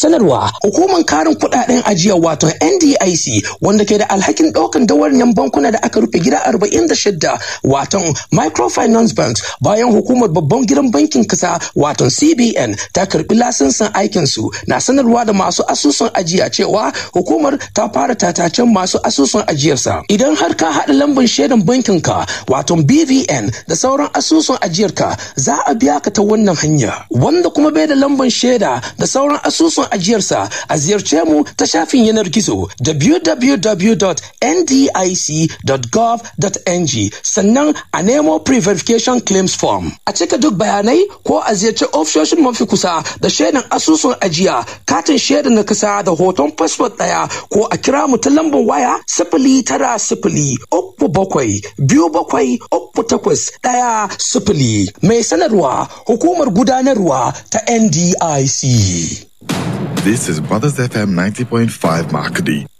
sanarwa hukumar karin kuɗaɗen ajiya wato NDIC wanda ke da alhakin ɗaukan dawarin bankuna da aka rufe gida 46 wato microfinance banks bayan hukumar babban gidan bankin kasa wato CBN ta karbi lasinsin aikinsu na sanarwa da masu asusun ajiya cewa hukumar ta fara tatacen masu asusun ajiyarsa idan har ka haɗa lambar shaidan bankin ka wato BVN da sauran asusun ajiyarka za a biya ka ta wannan hanya wanda kuma bai da lambar shaida da sauran asusun ajiyarsa a ziyarce mu ta shafin yanar gizo www.ndic.gov.ng sannan a nemo pre-verification claims form a cika duk bayanai ko a ziyarci ofishoshin mafi kusa da shaidan asusun ajiya katin shaida na kasa da hoton fasfot ɗaya ko a kira mu ta lambar waya sifili tara sifili uku bakwai biyu bakwai uku takwas ɗaya sifili mai sanarwa hukumar gudanarwa ta NDIC. This is Brothers FM 90.5 Makadi.